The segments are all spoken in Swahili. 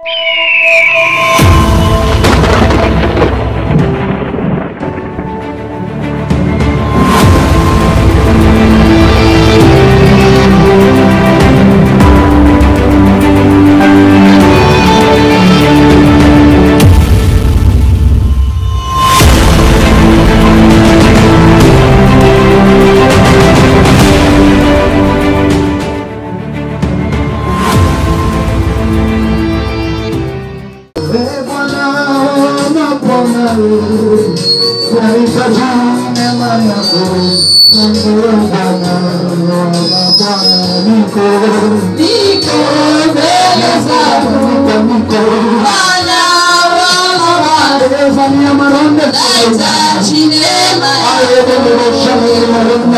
Ee Bwana, napona nahitaji neema yako. Mungu Bwana, Bwana, niko Niko mbele zako niko niko Bwana wangu, Elefania maronde nahitaji neema yako Ayebelesha maronde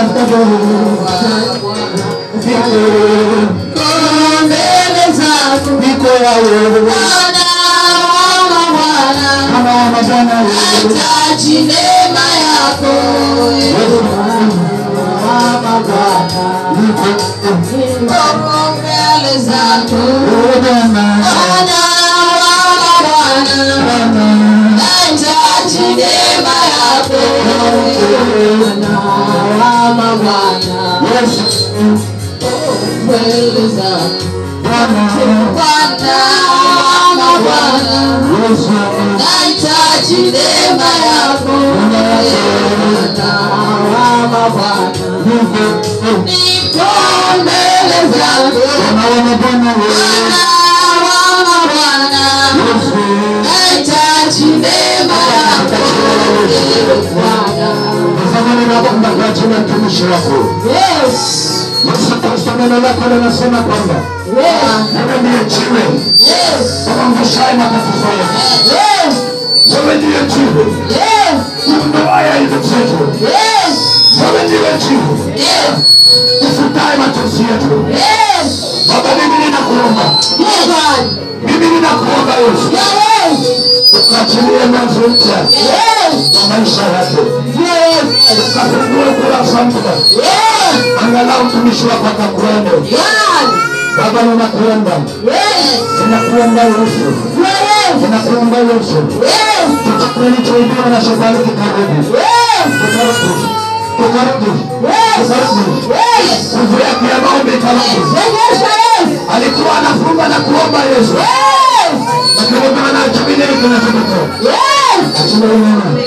Niko mbele zako Niko yawe Bwana wangu, Bwana Kama wana Bwana nahitaji neema yako Niko mbele zako Bwana Bwana wangu, Bwana nahitaji neema yako Bwana Bwana Yesu mbele zako Bwana Bwana wangu, Bwana Yesu nahitaji neema yako Bwana Bwana nipo mbele zako Wana Bwana Bwana Bwana Yesu nahitaji neema yako Bwana Tazamani na kwamba kwa jina mtumishi wako Yes Yesu Kristo neno lako linasema kwamba Yes wewe ndiye jiwe Yes uangushaye matatizo yetu. Yes Wewe ndiye jiwe Yes uondoaye aibu zetu. Yes Wewe ndiye jiwe Yes ufutaye machozi yetu. Yes Baba, mimi ninakuomba, Yes God mimi ninakuomba Yesu, Yes ukaachilie mwanzo mpya Yes wa maisha yake, Yes ukafungue ukurasa mpya, Yes angalau mtumishi wako akakuone. God Baba, ninakuomba, Yes ninakuomba Yesu, Yes ninakuomba Yesu, Yes chochote kilichoibiwa na shetani kikarudi, Yes kikarudi, kikarudi, Yes kikarudi. Yes Nguvu yake ya maombi ikarudi. Yes Yes Alikuwa anafunga na kuomba Yesu, Yes lakini Bwana achilie nini kinachotokea? Yes Achilie nini?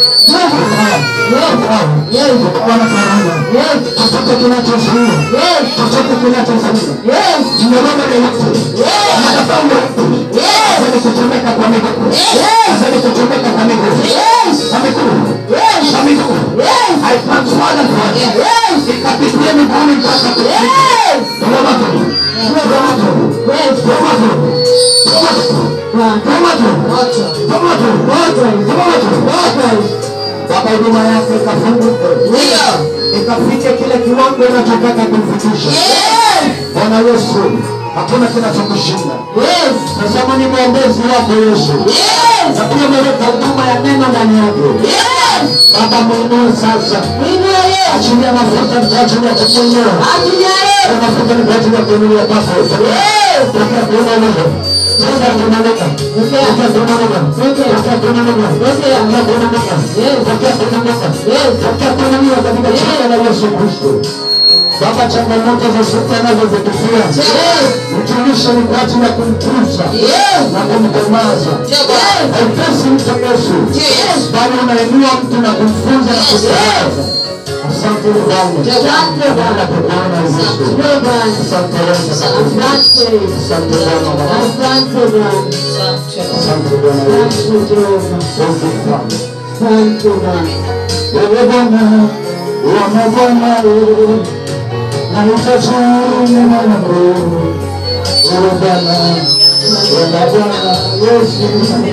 Yes Bwana karama. Yes Chochote kinachozuia, Yes chochote kinachozuia. Yes Mnyororo yoyote, Yes madhabahu yoyote, Yes azali kuchomeka kwa miguu, Yes azali kuchomeka kwa miguu, Yes kwa miguu, Yes kwa miguu. Yes I transfer that one. Yes Ikapitie miguuni mpaka kufika. Yes Roma tu, Roma tu, Yes Roma tu, Roma tu, Roma tu, Roma tu, Roma tu, Roma tu. Baba, huduma yako ikafunguke, Ndio ikafike kile kiwango unachotaka kumfikisha. Yes Bwana Yesu, hakuna kinachokushinda. Yes Tazama ni mwombezi wako Yesu, Yes na pia umeweka huduma ya neno ndani yake. Yes Baba, mwinue sasa, Inua Yes achilia mafuta kwa ajili ya kumwinua. Achilia Yes Haya mafuta ni kwa ajili ya kuinulia kwako. Yes Pokea kuona Mungu. Pokea kuona Mungu. Pokea kuona Mungu. Pokea kuona Mungu. Pokea kuona Mungu. Pokea kuona Mungu. Pokea kuona Mungu katika jina la Yesu Kristo. Baba, changamoto za shetani anazozipitia Yes mtumishi ni kwa ajili ya kumtunza Yes na kumkomaza. Yes Haipesi mtu Yesu, Yes bali unainua mtu na kumfunza na kumtangaza. Asante Bwana. Asante Bwana. Tunakuona Yesu. Asante Bwana Asante Yesu. Asante Asante Bwana. Asante Bwana Asante Bwana. Asante Jehova Asante Bwana. Asante Bwana Wewe Bwana, wewe Bwana, wewe. Nahitaji neema yako. Wewe Bwana, wewe Bwana, Yesu.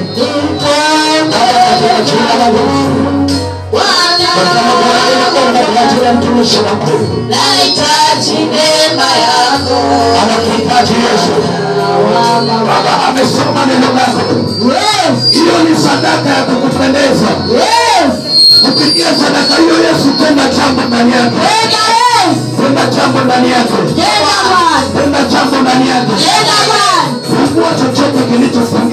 Baba, katika jina la Yesu. Tazama Bwana, ninaomba kwa ajili ya mtumishi wako. Nahitaji neema yako Anakuhitaji Yesu. Baba, amesoma neno lako. Yes Hiyo ni sadaka ya kukupendeza. Yes Kupitia sadaka hiyo Yesu, tenda jambo ndani yake. Tena Yes Tenda jambo ndani yake. Tena Bwana Tenda jambo ndani yake. Tena Bwana Fungua chochote kilichofungiwa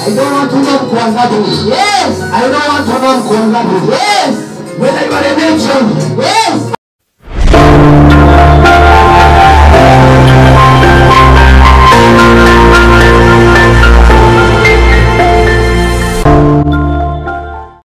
I don't want to know mko wangapi. Yes. I don't want to know mko wangapi. Yes. Whether you are a nation, Yes.